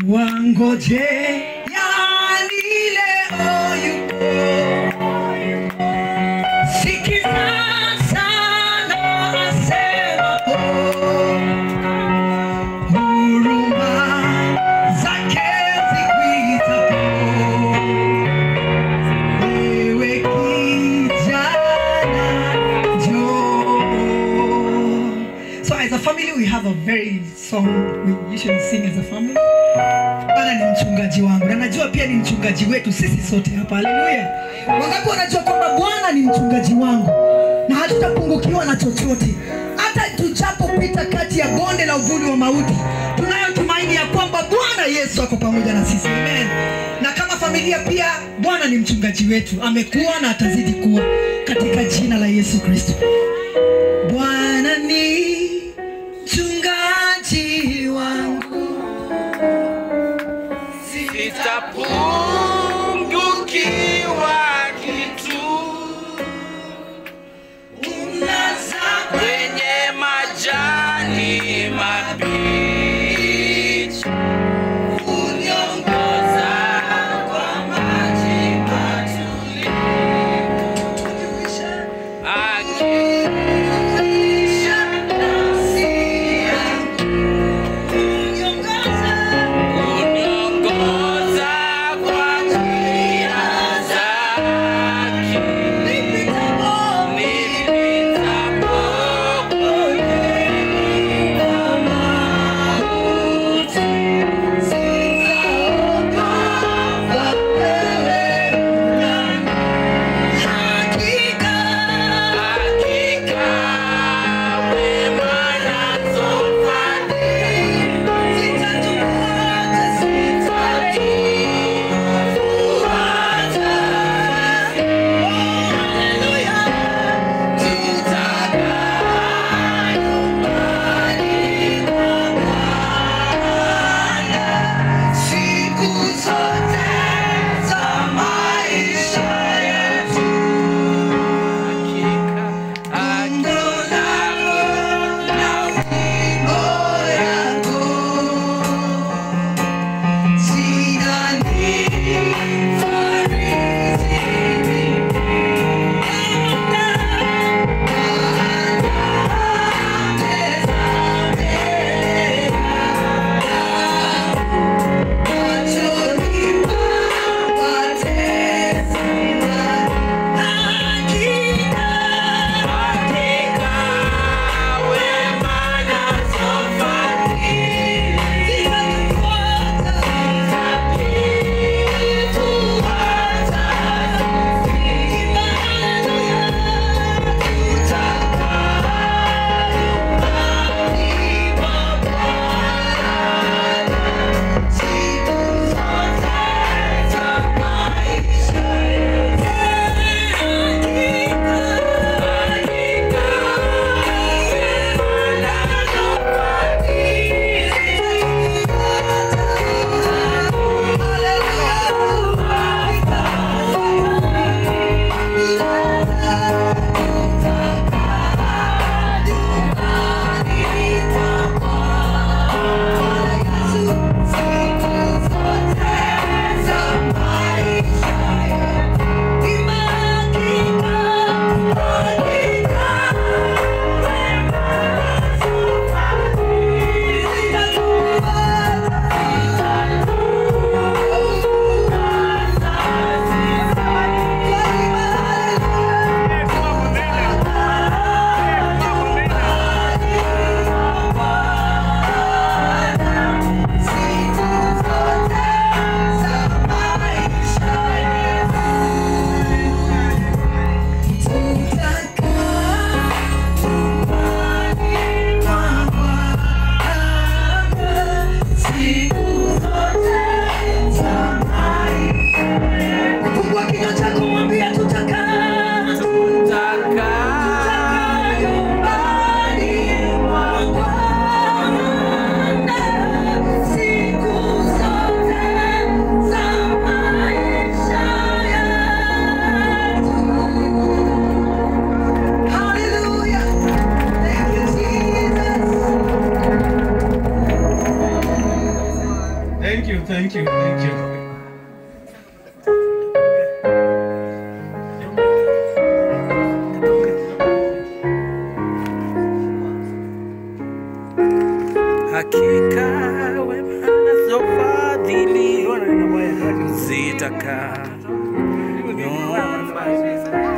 wangoje yani leo yupo sikiza sana asemapo huruma zake zikuitapo wewe kijana njoo so as a family we have a very song we usually sing as a family bwana ni mchungaji wangu na najua pia ni mchungaji wetu sisi sote hapa haleluya wangapi wanajua kwamba bwana ni mchungaji wangu na hatutapungukiwa na chochote hata tujapopita kati ya bonde la uvuli wa mauti tunayo tumaini ya kwamba bwana yesu ako pamoja na sisi amen na kama familia pia bwana ni mchungaji wetu amekuwa na atazidi kuwa katika jina la yesu kristo bwana ni mchungaji wangu sitapungukiwa kitu kwenye majani mabichi uniongoza kwa maji matulivu akiisha nafsi yangu uniongoza kwa njia zake nipitapo kwenye Thank you, thank you, thank you. Hakika wema nazo fadhili zitakaa nyumba